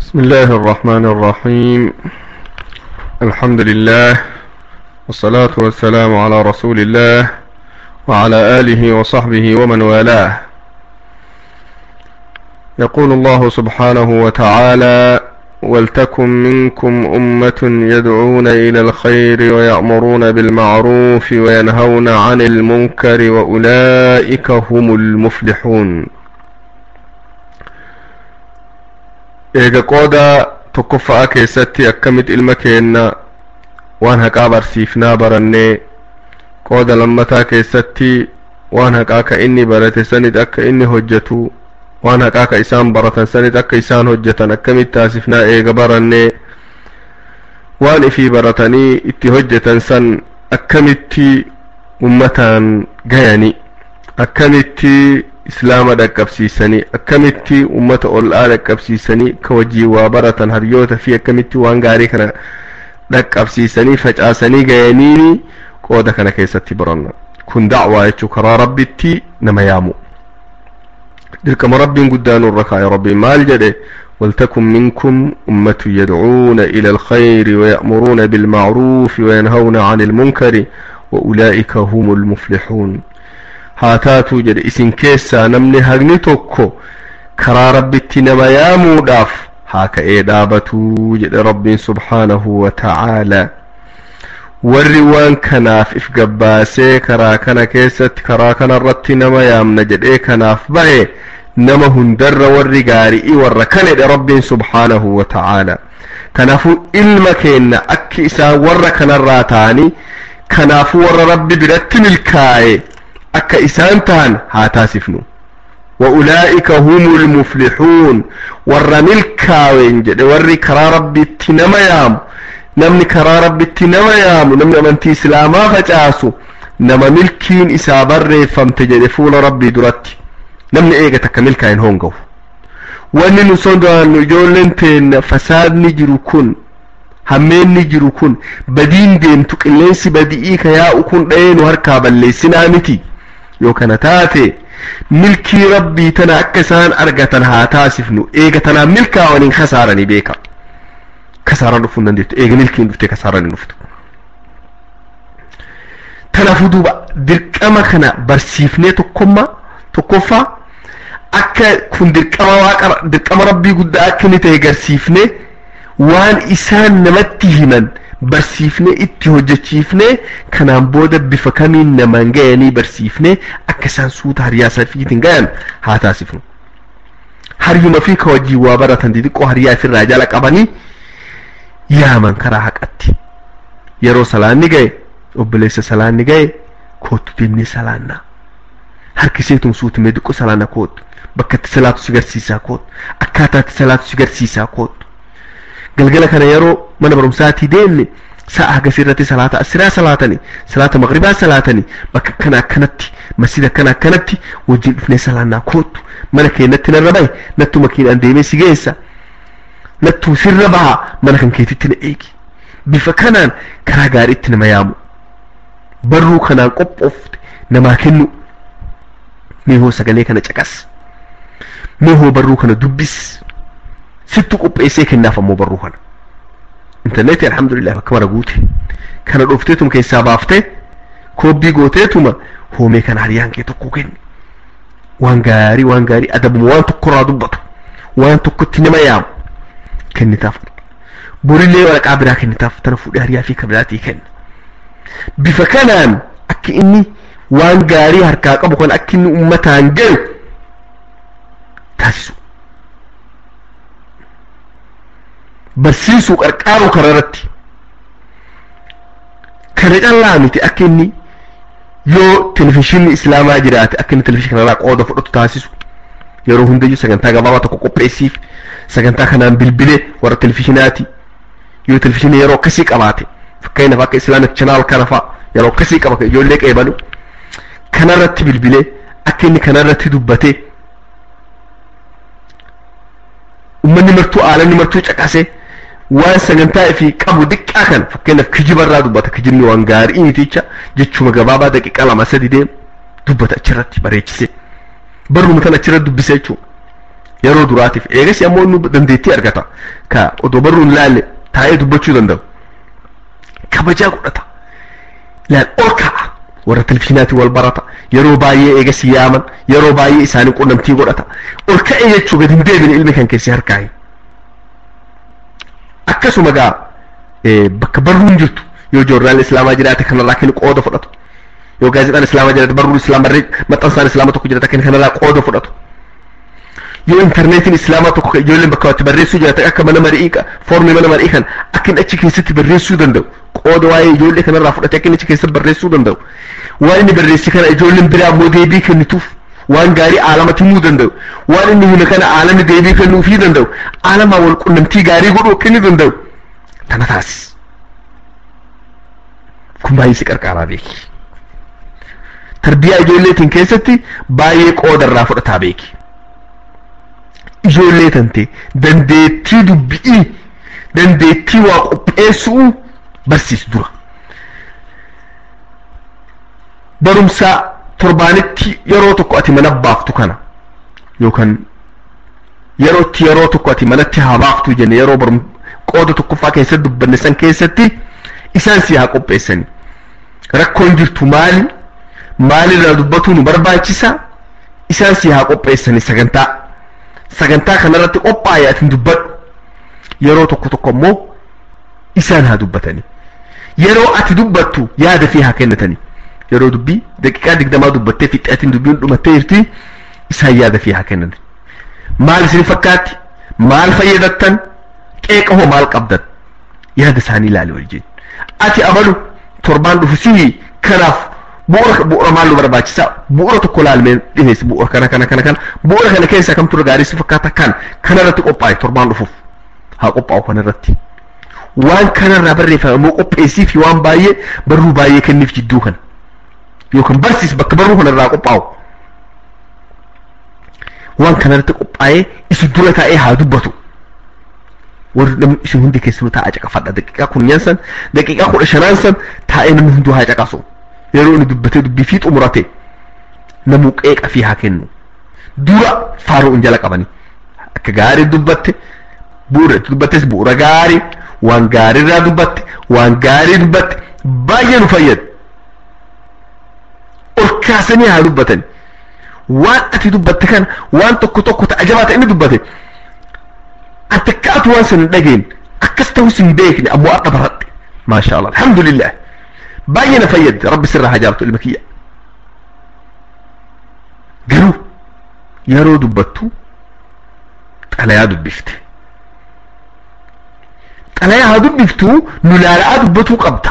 بسم الله الرحمن الرحيم الحمد لله والصلاة والسلام على رسول الله وعلى آله وصحبه ومن والاه يقول الله سبحانه وتعالى ولتكن منكم أمة يدعون إلى الخير ويأمرون بالمعروف وينهون عن المنكر وأولئك هم المفلحون eega qooda tokkoffa'aa keessatti akkamitti ilma keenna waan haqaa barsiifnaa barannee qooda lammataa keessatti waan haqaa ka inni barate sanit akka inni hojjetu waan haqaa ka isaan baratan sanit akka isaan hojjetan akkamitti taasifnaa eega barannee waan ifii baratanii itti hojjetan san akkamitti ummataan gayani akkamitti islaama dhaqqabsiisanii akkamitti ummata ol'aa dhaqqabsiisanii ka wajjii waa baratan haryoota fi akkamitti waan gaarii kana dhaqqabsiisanii facaasanii gayaniini qooda kana keessatti baranna kun dacwaa jechuu karaa rabbitti nama yaamu dirqama rabbiin guddaa nurra kaa'e rabbiin maal jedhe ولتكن منكم أمة يدعون إلى الخير ويأمرون بالمعروف وينهون عن المنكر وأولئك هم المفلحون haa taatuu jedhe isin keessaa namni hagni tokko karaa rabbitti nama yaamuudhaaf haa ka'ee dhaabatuu jedhe rabbiin subhaanahu wa ta'aalaa warri waan kanaaf if gabbaasee karaa kana keessatti karaa kana irratti nama yaamna jedhee kanaaf bahe nama hundarra warri gaari'ii warra kan jedhe rabbiin subhaanahu wa ta'aalaa kanaafuu ilma keenna akki isaan warra kanarraa ta'anii kanaafuu warra rabbi biratti milkaa'e akka isaan tahan haa taasifnu وأولئك هم المفلحون ور ملكاوين جد ور كرا ربي نما يام نمني كرا ربي نما يام نمني أمنتي إسلاما فجاسو نما ملكين إسابر فامتجد فول ربي درتي نمني إيغا تكا ملكاين هونغو wanni nu sodaannu ijoolleen teenna fasaadni jiru kun hammeenni jiru kun badiin deemtu qilleensi badi'ii ka yaa'u kun dha'ee nu harkaa balleessinaa miti yoo kana taate milkii rabbii tana akka isaan argatan haa taasifnu eega tanaan milkaa'aniin kasaaranii beeka kasaaraan dhufuu hin dandeettu eega milkiin dhuftee kasaaranii dhuftu kanaafuu duuba dirqama kana barsiifnee tokkommaa tokkoffaa akka kun dirqama waaqa dirqama rabbii guddaa akka inni ta'e garsiifnee waan isaan namatti himan barsiifnee itti hojjechiifnee kanaan booda bifa kamiin namaan gayanii barsiifnee akka isaan suuta hariyaa safiitiin gayan haa taasifnu haryuma fi ka wajjii waa baratan xixiqqoo hariyaa ofirraa jala qabanii yaaman karaa haqatti yeroo salaanni gaye obboleessa salaanni gaye kootu deemnee salaannaa harkiseetum suutumee xiqqoo salaana kootu bakka itti salaatu si garsiisaa kootu akkaataa itti salaatu si garsiisaa kootu galgala kana yeroo mana barumsaatii deemne sa'a hagas irratti salaata asiraa salaatani salaata maqribaa salaatani bakka akkana akkanatti masjida akkana akkanatti wajjin dhufnee salaannaa kootu mana keenyatti narra bahe nattu makiinaan deemee si geessa nattu sirra baha mana kan keetitti na eegi bifa kanaan karaa gaariitti nama yaamu barruu kanaan qophoofte namaa kennu mee hoo sagalee kana caqas mee hoo barruu kana dubbis sittu qopheessee kennaaf ammoo barruu kana intarneetii alhamdulillah bakka mara guute kana dhufteetuma keessaa baaftee koobbii gooteetuma hoomee kana hariyaan kee tokko kenni waan gaarii waan gaarii adabuma waan tokkorraa dubbatu waan tokkotti nama yaamu kennitaaf borillee waraqaa biraa kennitaaf tana fuudhee hariyaa fi kabiraatii kenna bifa kanaan akka inni waan gaarii harkaa qabu kan akka inni ummataan gayu taasisu barsiisuu qarqaaruu kana irratti kana callaa miti akka inni yoo televizhiinni islaamaa jiraate akka inni televizhiinii kanarraa qooda fudhatu taasisu yeroo hundayyuu sagantaa gabaabaa tokko qopheessiif sagantaa kanaan bilbilee warra televizhiinaati yoo televizhiinii yeroo akkasii qabaate fakkeenyaaf akka islaamik chanaal kana fa'a yeroo akkasii qaba ijoollee qeebalu kanarratti bilbilee akka inni kanarratti dubbatee ummanni martuu aalanni martuu caqasee waan sagantaa fi qabu diqqaa kan fakkeenyaaf kijibarraa dubbata kijibni waan gaarii miticha jechuma gabaabaa daqiiqa lama sadi deemu dubbata achirratti bareechise barruma kan achirratti dubbise jechuudha yeroo duraatiif eegas ammoo inni dandeettii argata ka odoo barruun laalle taa'ee dubbachuu danda'u kabajaa godhata laal ol ka'a warra televizyiinaatiin wal barata yeroo baay'ee eegas yaaman yeroo baay'ee isaanii qunnamtii godhata ol ka'e jechuu gadi hin deebine ilmi kan keessi harkaayi akkasuma gaa bakka barruun jirtu yoo joornaal islaamaa jiraate kanarraa kennu qooda fudhatu yoo gaazexaan islaamaa jiraate barruun islaamaa maxxansaan islaamaa tokko jiraate kan kanarraa qooda fudhatu yoo intarneetiin islaamaa tokko ijoolleen bakka itti barreessuu jiraate akka mana marii foormii mana marii kan akka inni achi keessatti barreessuu danda'u qooda waa'ee ijoollee kanarraa fudhate akka inni achi keessatti barreessuu danda'u waan inni barreesse kana ijoolleen biraa immoo deebii kennituuf waan gaarii aalama himuu danda'u waan inni hime kana aalamni deebii kennuufii danda'u aalamaa wal qunnamtii gaarii godhuu akka inni danda'u tana taasis kun baay'ee si qarqaaraa beeki tarbiyaa ijoolleetiin keessatti baay'ee qooda irraa fudhataa beeki ijoollee tante dandeettii dubbi'ii dandeettii waa qopheessuu barsiis dura barumsa torbaanitti yeroo tokko ati mana baaftu kana yookaan yerootti yeroo tokko ati manatti haa baaftu jenne yeroo barum qooda tokkoffaa keessatti dubbanne san keessatti isaan si haa qopheessani rakkoon jirtu maali maalirraa dubbatuu nu barbaachisa isaan si haa qopheessani sagantaa sagantaa kanarratti qophaa'e ati dubbadhu yeroo tokko tokko immoo isaan haa dubbatani yeroo ati dubbattu yaada fi haa kennatani yeroo dubbii daqiiqaa digdamaa dubbattee fixxatiin dubbiin dhumattee jirti isaan yaada fi haa kennan maal isin fakkaatti maal fayyadattan qeeqa hoo maal qabdan yaada isaanii ilaali wajjin ati amalu torbaan dhufu sii kanaaf bu'uura bu'uura maal nu barbaachisa bu'uura tokko laalmee dhiheessi bu'uura kana kana kana kana bu'uura kana keessa kamtu gaarii si fakkaata kan kanarratti qophaa'e torbaan dhufuuf haa qophaa'u kanarratti waan kanarraa barreeffame immoo qopheessii fi waan baay'ee barruu baay'ee kenniif jidduu kana yookaan barsiis bakka barruu kanarraa qophaa'u waan kanarratti qophaa'ee isin dura taa'ee haa dubbatu warri namni isin hundi keessanuu taa'aa caqafadha daqiiqaa kunyaan san daqiiqaa kudha shanaan san taa'ee namni hunduu haa caqasu yeroo inni dubbatee dubbii fi xumurate namuu qeeqa fi haa kennu dura faaruun jala qabanii akka gaarii dubbatte bu'uura dubbattes bu'uura gaarii waan gaariirraa dubbatte waan gaarii dubbatte baay'ee nu fayyada ol kaasanii haa dubbatan waan ati dubbatte kana waan tokko tokko ta'ajabaa ta'e inni dubbate ati akkaatu waan sin dhageen akkas ta'us hin beekne ammoo akka baradhe maasha allah alhamdulillah baay'ee na fayyadde rabbi sirraa haa jaalatu ilma kiyya garuu yeroo dubbattu xalayaa dubbifte xalayaa haa dubbiftu nu laala'aa dubbatuu qabda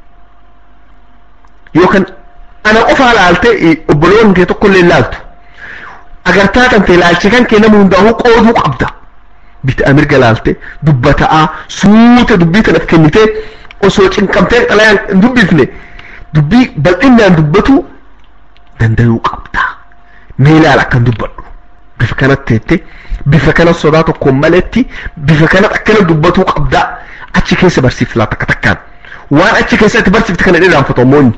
yookaan ana qofaa laalte obboloon kee tokkollee laaltu agartaa kan ta'e laalche kan kee nama hundaa'uu qooduu qabda bitaa mirga laalte dubbataa suute dubbii kanatti kennitee osoo cinqamtee xalayaan hin dubbifne dubbii bal'inaan dubbatu dandayuu qabda mee laal akkan dubbadhu bifa kanatti teette bifa kana sodaa tokkoon maletti bifa kanatti akkana dubbatuu qabda achi keessa barsiifti laata takka takkaan waan achi keessatti barsiifti kana dhiraanfatu ammoonni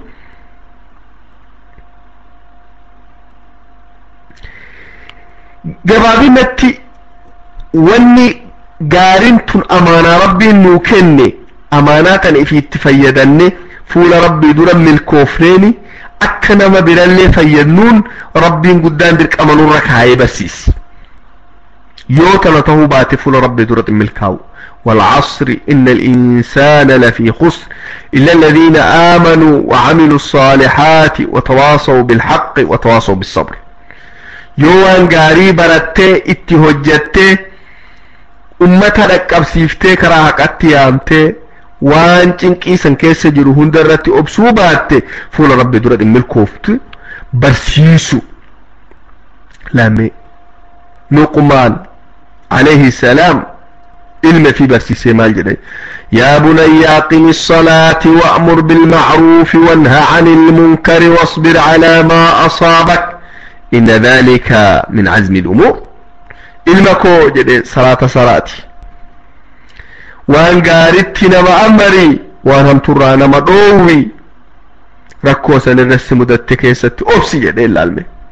gabaabinatti wanni gaariin tun amaanaa rabbiin nuu kenne amaanaa kana ifi itti fayyadanne fuula rabbii dura milkoofneeni akka nama birallee fayyadnuun rabbiin guddaan dirqama nurra kaayee barsiisi yoo kana tahuu baate fuula rabbii duratti milkaa'u والعصر إن الإنسان لفي خسر إلا الذين آمنوا وعملوا الصالحات وتواصوا بالحق وتواصوا بالصبر يوان غاري برتي اتي هجتي ummata dhaqqabsiiftee karaa haqatti yaamtee waan cinqii san keessa jiru hunda irratti obsuu baatte fuula rabbi dura milkooftu barsiisu lame luqmaan alayhi salaam ilma fi barsiisee maal jedhe يا بني أقم الصلاة وأمر بالمعروف وانهى عن المنكر واصبر على ما أصابك إن ذلك من عزم الأمور ilma koo jedhe salaata salaati waan gaaritti nama amari waan hamturraa nama dhoowwi rakkoo san irratti mudatte keessatti obsi jedhe ilaalme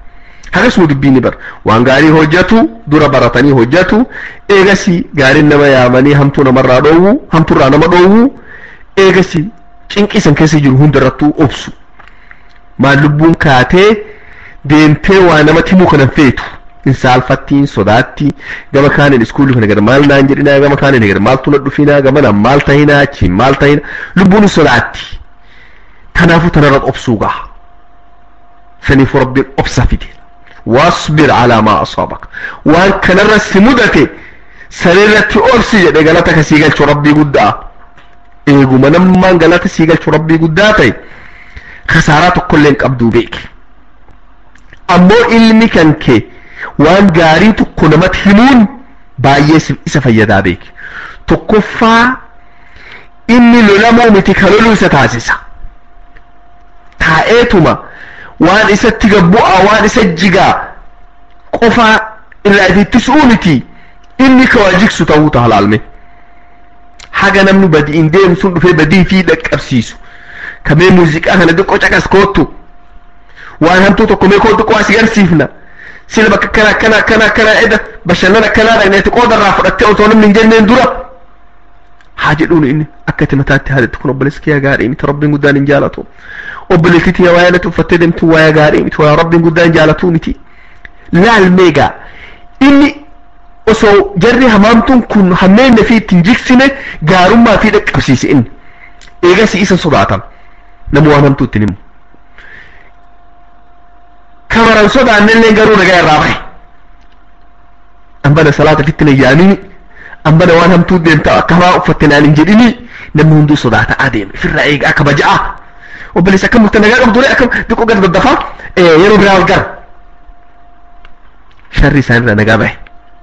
hagasuma dubbiini bar waan gaarii hojjatu dura baratanii hojjatu eegasi gaariin nama yaamanii hamtuu namarraa dhoowwu hamtuurraa nama dhoowwu eegasi cinqisan keessa jiru hundarrattuu obsu maal lubbuun kaatee deemtee waa namatti himuu kanan feetu hin saalfattiin sodaatti gama kaaniin iskuulli kana gara maal naan jedhinaa gama kaaniin gara maaltu na dhufinaa gama naan maal tahinaa achiin maal tahinaa lubbuun hin sodaatti kanaafuu tanarra obsuu gaha saniif rabbiin obsa fide واصبر على ما أصابك وان كان الرس مدته سريرة أرسي جده غلطة سيغل شو ربي قدا إيقو منما غلطة سيغل شو ربي قداتي خسارات كلين قبدو بيك أمو علمي كان كي وان غاري تقنمت همون باية إسا فيدا بيك تقفى إني لنمو متكالولو ستاسسا تائتما waan isatti gabbu'a waan isa jigaa qofa irraa ittisuu miti inni ka waa jigsu ta'uu ta'a laalme haga namni badiin deemu sun dhufee badii fi dhaqqabsiisu kamee muuziqaa kana xiqqoo caqas koottu waan hamtuu tokko mee koo xiqqoo as garsiifna sila bakka kana kana kana kana eda bashannana kanaa dhaqneeti qoodarraa fudhattee otoo namni hin jenneen dura haa jedhuun inni akka itti mataatti haadatti kun obboleessa kiyyaa gaarii miti rabbiin guddaan hin jaalatu obboleettii tiyya waa'ee natti uffattee deemtu waa'ee gaarii miti waa rabbiin guddaan jaalatu miti laal meegaa inni osoo jarri hamaamtuun kun hammeenna fi ittiin jigsine gaarummaa fi dhaqqabsiise inni eegas isa sodaatan nama waan hamtuu ittiin himu kamaran sodaannellee garuu nagaa irraa bahe ambana salaata fitti nayyaamini ambana waan hamtuu deemta akka hamaa uffatte naan hin jedhini namni hunduu sodaata adeeme ofirraa eega akka baja'a obboleessa akka murte nagaa qabdu akka xiqqoo gad daddafaa yeroo biraa wal gara sharri isaanirra nagaa bahe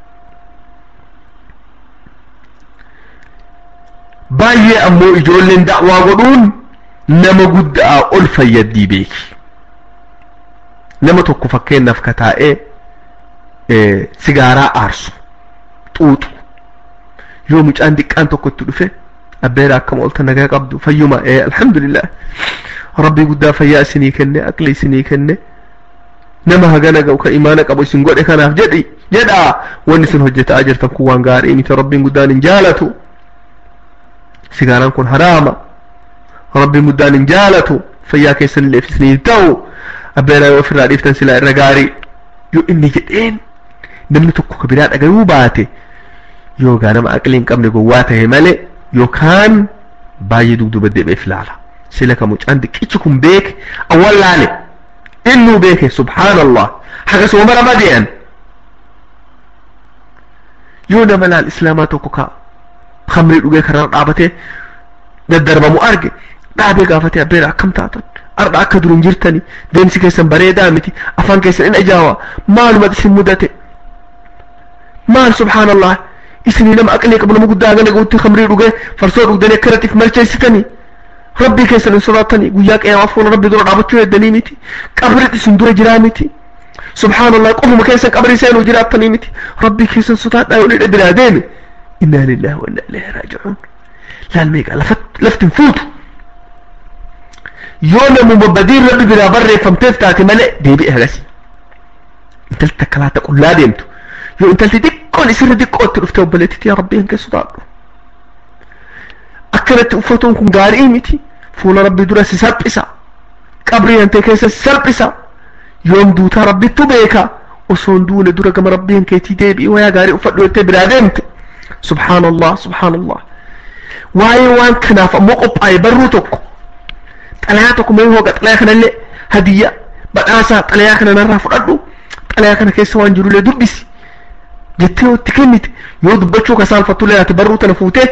baay'ee ammoo ijoolleen da'waa godhuun nama guddaa ol fayyaddii beeki nama tokko fakkeenyaaf ka taa'ee sigaaraa aarsu xuuxu yoo mucaan diqqaan tokko itti dhufe abbeera akkama olta nagaa qabdu fayyuma ee alhamdulillah rabbii guddaa fayyaa isinii kenne aqli isinii kenne nama hagana ga'u ka imaana qabu isin godhe kanaaf jedhi jedhaa wanni isin hojjetaa jirtan kun waan gaarii miti rabbiin guddaan hin jaalatu sigaaraan kun haraama rabbiin guddaan hin jaalatu fayyaa keessan illee isinii ta'u abbeera yoo ofirraa dhiiftan silaa irra gaarii yoo inni jedheen namni tokko ka biraa dhagayuu baate yookaan nama aqli hin qabne gowwaa ta'e malee yookaan baay'ee dugduba deebi'eef ilaala sila ka mucaan diqichi kun beeke awwal laale innuu beeke subhaanallah hagasuma mara madee'an yoo nama laal islaamaa tokko ka khamrii dhugee karaa dhaabatee daddarbamu arge dhaabee gaafatee abbeera akkam taatan arda akka dur hin jirtani deemsi keessan bareedaa miti afaan keessan in ajaawa maalumatti isin mudate maal subhaanallah isinii nama aqlee qabu nama guddaa hagana ga'utti khamrii dhugee farsoo dhugdanii akka irratti malcheessitanii rabbii keessan hin sodaatanii guyyaa qiyaamaa fuula rabbii dura dhaabachuu eeddanii miti qabri isin dura jiraa miti subhaanallah qofuma keessan qabrii seenuu jiraattanii miti rabbii keessan sodaadhaa yoo dhidha biraa deeme innaa lillahi wa innaa ilaihi raaji'uun laal meeqa laftin fuutu yoo namuma badiin rabbi biraa barreeffamteef taate malee deebi'e hagasi intalti takka laata qullaa deemtu yoo intalti xiqqoon isirra xiqqootti dhufte obboleettitti yaa rabbii hanqee sodaadhu akkanatti uffatuun kun gaarii miti fuula rabbii dura si salphisa qabrii hantee keessa si salphisa yoom duutaa rabbittu beeka osoon duune dura gama rabbii hankeetii deebi'i wayaa gaarii uffadhu jettee biraa deemte subhaanallah subhaanallah waa'ee waan kanaaf ammoo qophaa'e barruu tokko xalayaa tokko mee hooqa xalayaa kanallee hadiyya badhaasaa xalayaa kana narraa fudhadhu xalayaa kana keessa waan jirullee dubbisi jettee yoo itti kennite yoo dubbachuu ka saalfatullee ati barruu tana fuutee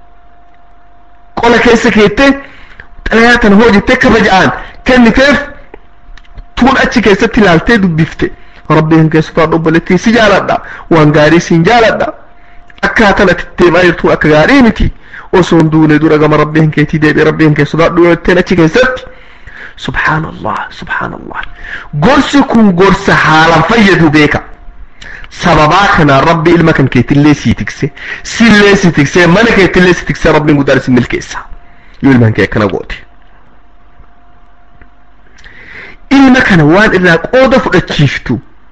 qola keessa keettee xalayaa tana hoo jettee kabaja'aan kenniteef tuun achi keessatti ilaaltee dubbifte rabbii hin keessu ta'a obboleettii si jaaladha waan gaarii siin jaaladha akkaataan ati deemaa jirtuun akka gaarii miti osoo hin duune dura gama rabbii hin keetii deebi'e rabbii hin keessu ta'a jetteen achi keessatti subhaanallah subhaanallah gorsi kun gorsa haalaan fayyadu beeka sababaa kanaan rabbi ilma kan keetillee sii tikse sillee si tikse mana keetillee si tikse rabbiin guddaan isin milkeessa yoo ilmaan kee akkana goote ilma kana waan irraa qooda fudhachiiftu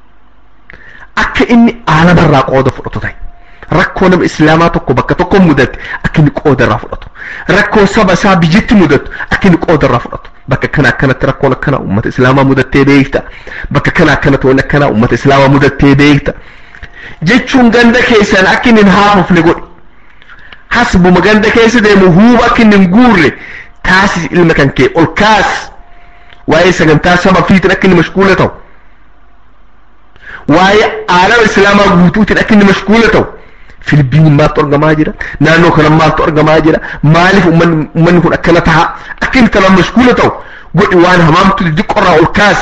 akka inni aalamarraa qooda fudhatu ta'e rakkoo nama islaamaa tokko bakka tokko mudate akka inni qooda irraa fudhatu rakkoo saba isaa biyyatti mudatu akka inni qooda irraa fudhatu bakka kana akkanatti rakkoon akkana ummata islaamaa mudattee beekta bakka kana akkanatti wanni akkana ummata islaamaa mudattee beekta jechuun ganda keessan akka inni hin haafofne godhi hasbuma ganda keessa deemu huuba akka inni hin guurre taasis ilma kan kee ol kaas waa'ee sagantaa saba fiitiin akka inni mashguula ta'u waa'ee aalama islaamaa guutuutiin akka inni mashguula ta'u filipiin maaltu argamaa jira naannoo kana maaltu argamaa jira maaliif ummanni kun akkana taha akka inni kanaan mashguula ta'u godhi waan hamaamtu xixiqqoorraa ol kaas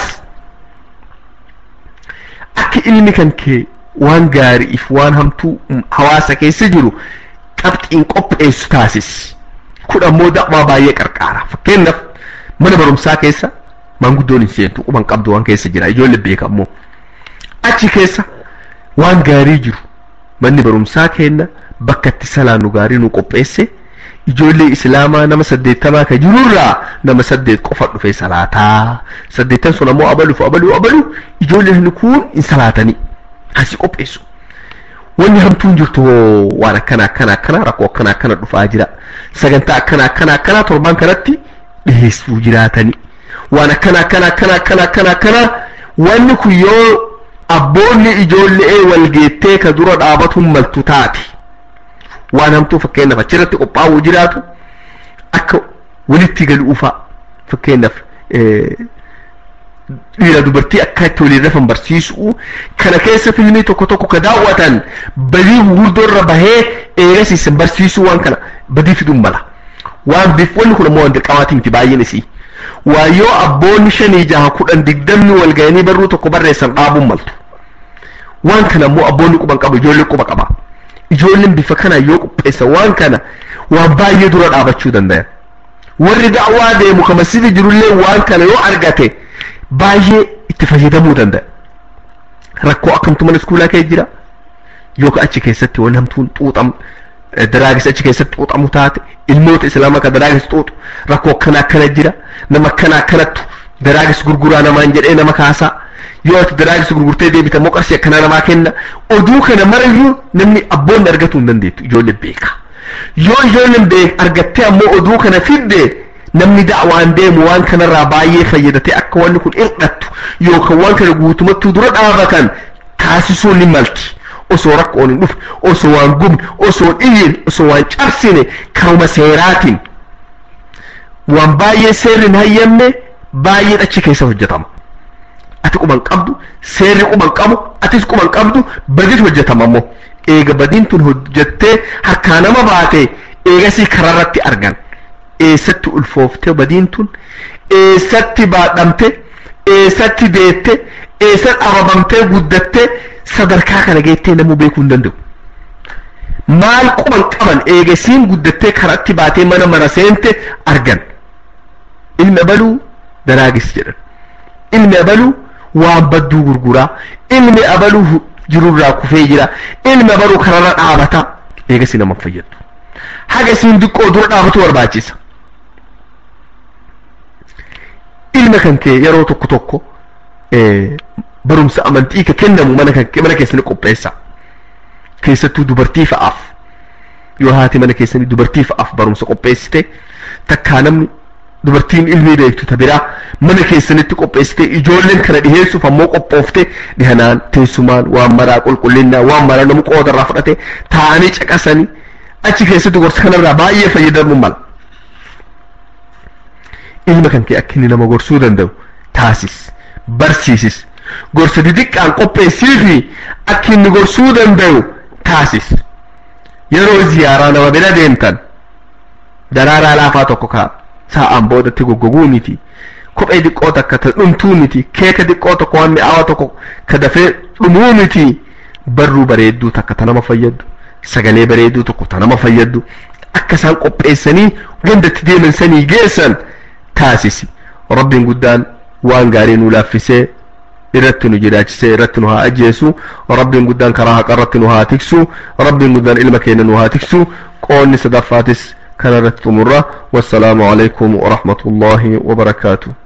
akka ilmi kan kee waan gaariif waan hamtuu hawaasa keessa jiru qabxiin qopheessu taasis kun ammoo da'waa baay'ee qarqaara fakkeenyaaf mana barumsaa keessa maanguddoon hin seentu quban qabdu waan keessa jira ijoollee beekamoo achi keessa waan gaarii jiru manni barumsaa kenna bakka itti salaannu gaarii nu qopheesse ijoollee islaamaa nama saddeettamaa ka jirurraa nama saddeet qofa dhufee salaataa saddeettan sun ammoo abaluuf abaluu abalu ijoolleen kun hin salaatanii asi qopheessu wanni hamtuun jirtu waan akkana akkana akkana rakkoo akkana akkana dhufaa jira sagantaa akkana akkana akkana torban kanatti dhiheessuu jiraatanii waan akkana akkana akkana akkana akkana akkana wanni kun yoo abboonni ijoollee walgeettee ka dura dhaabatuun maltu taati waan hamtuu fakkeenyaaf achirratti qophaa'uu jiraatu akka walitti galuufa fakkeenyaaf dhiira dubartii akka itti waliin rafan barsiisuu kana keessa filmii tokko tokko ka daawwatan badii gurguddoo irra bahee eegasiisan barsiisuu waan kana badii fiduun mala waan biif wanni kun ammoo waan dirqamaatii miti baay'een isii waa yoo abboonni shanii jaha kudhan digdamni wal ga'anii barruu tokko barreessan dhaabuun maltu waan kana ammoo abboonni quban qabu ijoollee quba qaba ijoolleen bifa kana yoo qopheessa waan kana waan baay'ee dura dhaabachuu danda'a warri da'waa deemu ka masjida jirullee waan kana yoo argate baay'ee itti fayyadamuu danda'a rakkoo akkamtu mana iskuulaa kee jira yookaan achi keessatti waan hamtuun xuuxam daraagis achi keessatti xuuxamu taate ilmoota islaamaa ka daraagis xuuxu rakkoo akkana akkana jira nama akkana akkanattu daraagis gurguraa namaan jedhee nama kaasaa yoo ati daraagis gurgurtee deebita moo qarshii akkanaa namaa kenna oduu kana marayyuu namni abboonni argatuu hin dandeettu ijoollee beeka yoo ijoolleen beek argattee ammoo oduu kana fidde namni da'waan deemu waan kanarraa baay'ee fayyadatee akka wanni kun hir'attu yookaan waan kana guutumatti dura dhaabatan taasisuun ni malti osoo rakkoon hin dhufe osoo waan gubne osoo dhiyyin osoo waan cabsine karuma seeraatiin waan baay'ee seerri hin hayyamne baay'een achi keessa hojjetama ati quban qabdu seerri quban qabu atis quban qabdu badiitu hojjetama ammoo eega badiin tun hojjettee harkaa nama baate eegasii kararratti argan eessatti ulfooftee badiin tun eessatti baadhamte eessatti deette eessatti ababamtee guddattee sadarkaa kana geettee namuu beekuu hin danda'u maal quban qaban eegasiin guddattee karatti baatee mana mana seente argan ilmi abaluu daraagis jedhan ilmi abaluu waan badduu gurguraa ilmi abaluu jirurraa kufee jira ilmi abaluu kararra dhaabata eegasi nama fayyadu hagasiin diqqoo dura dhaabatu barbaachisa ilma kan kee yeroo tokko tokko barumsa amantii ka kennamu mana kan mana keessanii qopheessa keessattuu dubartii fa'aaf yoo haati mana keessanii dubartii fa'aaf barumsa qopheessite takkaa namni dubartiin ilmii beektu ta biraa mana keessanitti qopheessite ijoolleen kana dhiheessuuf ammoo qophoofte dhihanaan teessumaan waan maraa qulqullinnaa waan maraa namu qoodarraa fudhate taa'anii caqasanii achi keessatti gorsa kanarraa baay'ee fayyadamuu mala ilma kan kee akka inni nama gorsuu danda'u taasis barsiisis gorsa didiqqaan qopheessii fi akka inni gorsuu danda'u taasis yeroo ziyaaraa nama bira deemtan daraaraa laafaa tokko kaa sa'aan boodatti goggoguu miti kophee diqqoo takka ta dhumtuu miti keeka diqqoo tokko waan mi'aawa tokko ka dafee dhumuu miti barruu bareedduu takka ta nama fayyaddu sagalee bareedduu tokko ta nama fayyaddu akka isaan qopheessanii gandatti deeman sanii geessan taasisi rabbiin guddaan waan gaarii nu laaffisee irratti nu jiraachisee irratti nu haa ajjeesu rabbiin guddaan karaa haqa irratti nu haa tiksu rabbiin guddaan ilma keenya nu haa tiksu qoonni sadaffaatis kana irratti xumurra wassalaamu alaikum warahmatullaahi wabarakaatuh